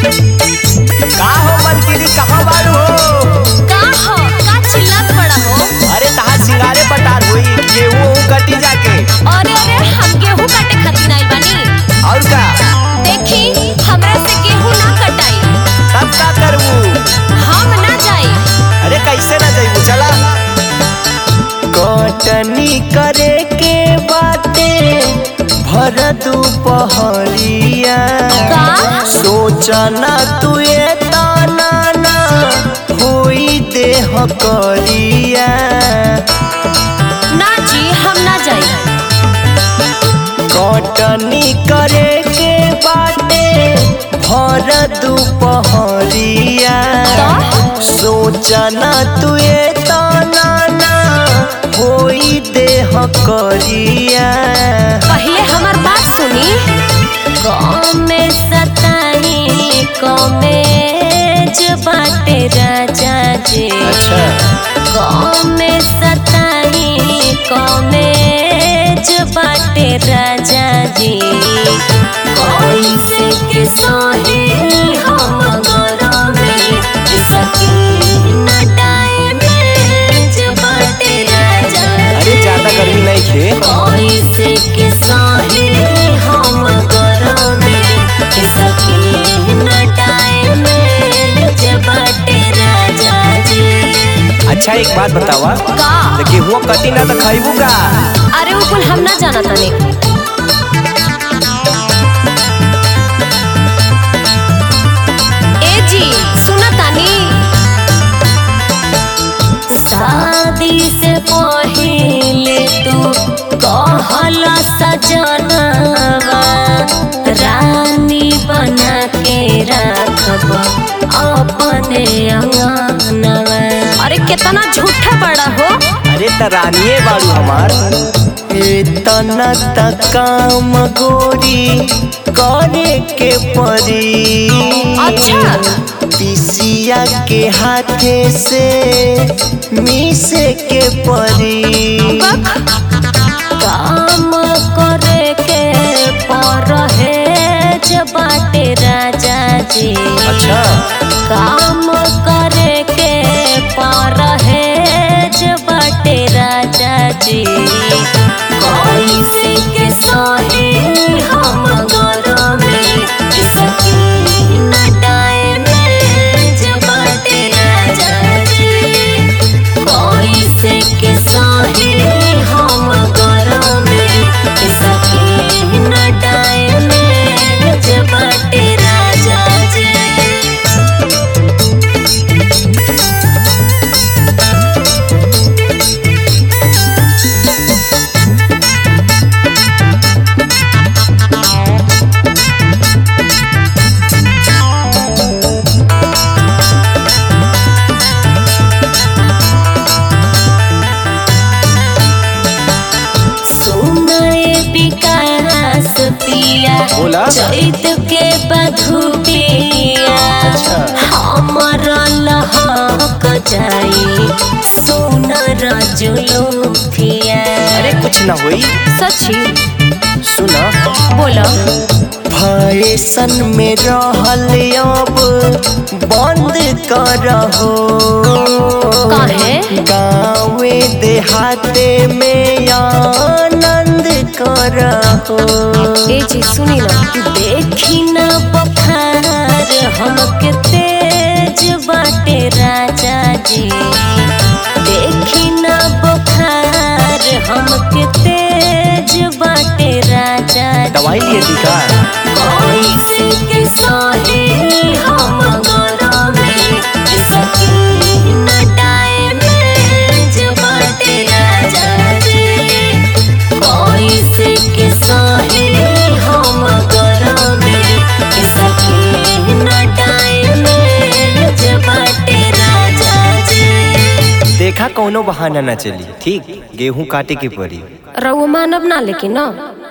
का हो मनकीनी कहाँ बारू हो का हो का चिल्लात बड़ा हो अरे तहार सिंगारे पटार हुई गेहूं ओहूं कटी जाके अरे अरे हम गेहूं काटे खातिर आइल बानी और का देखी हमरा से गेहूं ना कटाई तब का करबू हम ना जाई अरे कैसे ना जाइबू चला कटनी करे के बाटे भर दुपहरिया का सोचना तू ये ताना ना होई देह करिया ना जी हम ना जाई कटनी करे के बाटे भर दुपहरिया सोचना तू ये ताना ना होई देह करिया पहले हमार बात सुनी कमे सताई कमे जो बाटे राजा जी कमे सताई कमे जो बाटे राजा जी कैसे के सोहे हम गरमे सकी न टाइम जो बाटे राजा अरे ज्यादा गर्मी नहीं खे कैसे के साहे हम गरमे सकी न टाइम जबाटे राजा जी अच्छा एक बात बतावा का देखिए हुआ कटी ना तो खाइबू का अरे वो कुल हम ना जाना तने ए जी सुना तानी शादी से पहले तू कहल सजनवा रानी बना के रखब अपने अंगनवा अरे कितना झूठा बड़ा हो अरे त रानिए बाड़ू हमार इतना त काम गोरी करे के परी अच्छा पिसिया के हाथे से मिसे के परी काम करे के परहेज बाटे राजा जी अच्छा काम करे के परहेज बाटे राजा जी कैसे के सहे हम गरमे सकी न टाइम बाटे राजा जी कैसे के सहे हम गरमे सकी न टाइम बाटे राजा जी सुनाए विकास पिया बोला। चैत के बधुपिया अच्छा। हमर लहक जाई सुनर जुलुफिया अरे कुछ ना होई सची सुना बोलो फैशन में रहल अब बंद करहो काहे? गाँवे देहाते में आनंद करहो ए जी सुनी ना देखी ना बखार हमके तेज बाटे राजा जी देखी ना बखार हमके तेज बाटे राजा जी दवाई लिए थी का कैसे के सहे हम गरमे सकी न टाइम बाटे राजा जी कैसे के सहे हम गरमे सकी न टाइम बाटे राजा जी देखा कौनो बहाना ना चली ठीक गेहूं काटे के पड़ी रघु मानव ना लेकिन ना